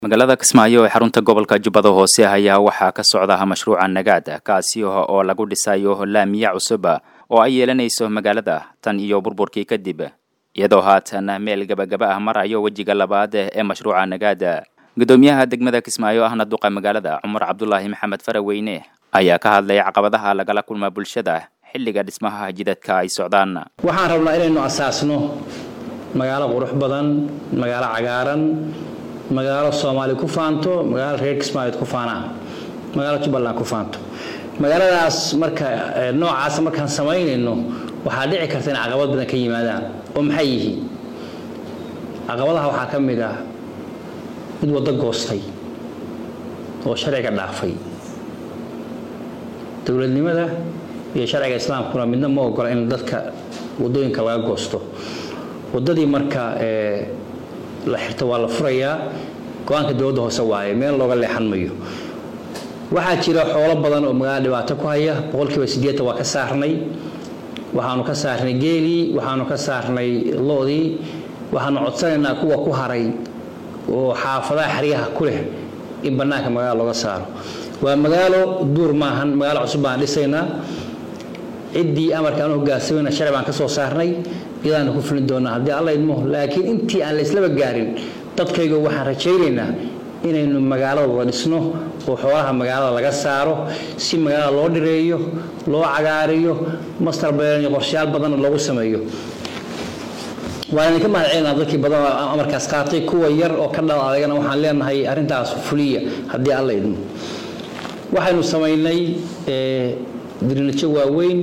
magaalada kismaayo ee xarunta gobolka jubbada hoose ayaa waxaa ka socda mashruuca nagaad kaasi oo lagu dhisayo laamiya cusub oo ay yeelanayso magaalada tan iyo burburkii kadib iyadoo haatan meel gebagaba ah marayo wejiga labaad ee mashruuca nagaad gudoomiyaha degmada kismaayo ahna duqa magaalada cumar cabdulaahi maxamed faraweyne ayaa ka hadlay caqabadaha lagala kulma bulshada xilliga dhismaha jidadka ay socdaan waxaan rabnaa inaynu asaasno magaalo qurux badan magaalo cagaaran magaalo soomaali ku faanto magaalo reer kismaayood ku faanaan magaalo jubbaland ku faanto magaaladaas marka noocaas markaan samaynayno waxaa dhici karta in caqabad badan ka yimaadaan oo maxay yihiin caqabadaha waxaa ka mid ah mid waddo goostay oo sharciga dhaafay dowladnimada iyo sharciga islaamkuna midna ma ogola in dadka wadooyinka laga goosto wadadii marka la xirto waa la furayaa go-aanka dowladda hoose waaye meel looga leexan mayo waxaa jira xoolo badan oo magaalada dhibaato ku haya boqolkiiba sideetan waa ka saarnay waxaanu ka saarnay geelii waxaanu ka saarnay loodii waxaanu codsanaynaa kuwa ku haray oo xaafadaha xeryaha ku leh in bannaanka magaala looga saaro waa magaalo duur maahan magaalo cusub baan dhisaynaa ciddii amarka aan hogaansamayna sharci baan ka soo saarnay iyadaanu ku fulin doonaa haddii alla idmo laakiin intii aan la islaba gaarin dadkayga waxaan rajaynaynaa inaynu magaalada wada dhisno oo xoolaha magaalada laga saaro si magaalada loo dhireeyo loo cagaariyo master beeran iyo qorshayaal badanna loogu sameeyo waan idinka mahadcelinaa dadkii badan amarkaas qaatay kuwa yar oo ka dhal adagana waxaan leenahay arrintaas fuliya haddii alla idmo waxaynu samaynay dirinajo waaweyn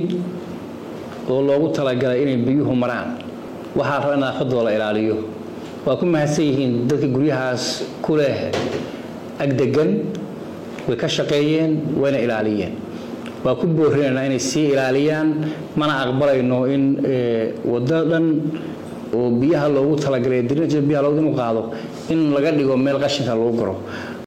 oo loogu talagalay inay biyuhu maraan waxaa raba in nadaafadooda la ilaaliyo waa ku mahadsan yihiin dadka guryahaas ku leh agdegan way ka shaqeeyeen wayna ilaaliyeen waa ku boorinaynaa inay sii ilaaliyaan mana aqbalayno in waddo dhan oo biyaha loogu talagalay dirinajo biyaha loogu inu qaado in laga dhigo meel qashinka lagu guro